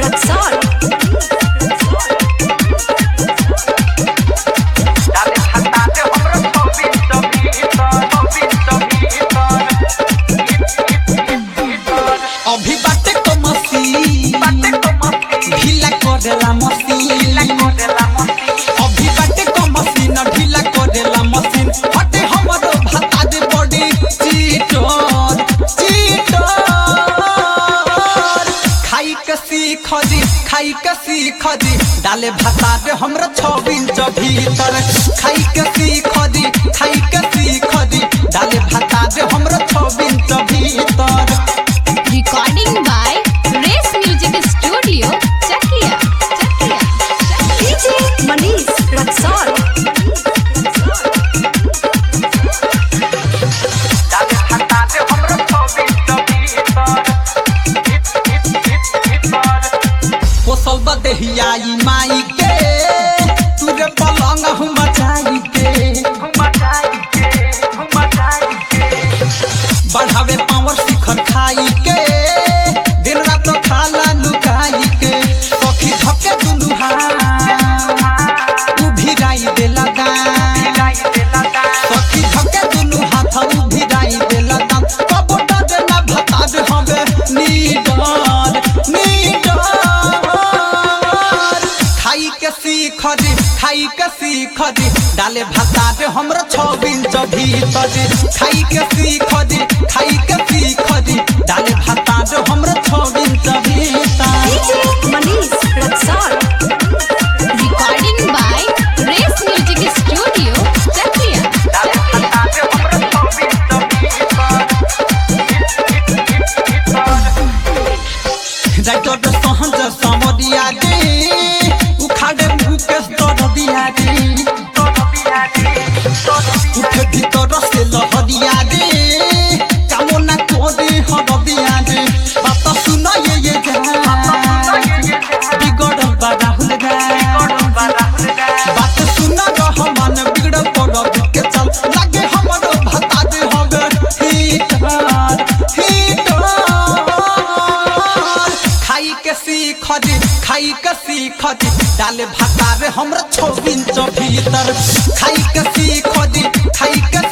Raksol. डाले खाता दे हमरो छब्बीस सौ भीतर छब्बीस सौ भीतर अभी बाटे को मसी बाटे को मस्ती ढीला करेला मसी करेला मस्ती अभी बाटे को मसीन ढीला करेला मसीन हटे हमरो भाता दे बड़ी चीटर चीटर खाई के सीख दी खाई के सीख दी डाले भाता दे हमरा छह इंच भीतर खाई के सीख दी खाई के सीख दी डाले भाता दे हमरा छह इंच भीतर Recording by Race Music Studio, Chakia. Chakia. DJ Manish Raksol. डाले खाता दे हमरो छब्बीस सौ भीतर पोसल बदेहियाई माई के तुरे पलंग हम मचाई के घुमा जाई के घुमा जाई के बढ़ावे पावर शिखर खाई के दिन रात खाला लुकाई के सखी धके दुनु हाथ उभिराई देला दान जाई देला दा सखी धके दुनु हाथ उभिराई देला दान कबो डर ना भता दे हवे नीडर नीडर खाई के सीख दी खाई के सीख दी डाले भाता दे हमरा छह इंच भीतर खाई के सीख दी खाई के सीख दी डाले भाता दे हमरा छह इंच भीतर DJ Manish Raksol. Recording by Race Music Studio, Chakia. डाले खाता दे हमरो छब्बीस सौ भीतर राइटर सहज समरिया दे उखाड़े मुकेश दरदिया दे उठे भीतर से लहरिया दे कामना तोरे हरदिया दे बात सुन ये ये जा बिगड़ल बा राहुल गा बात सुन रहमान बिगड़ल पर के चल लागे हमरो भता दे हवे हीटर हीटर खाई के सीख दी खाई के सीख दी डाले भाता रे हमरा छौ इंच भीतर खाई के सीख दी खाई के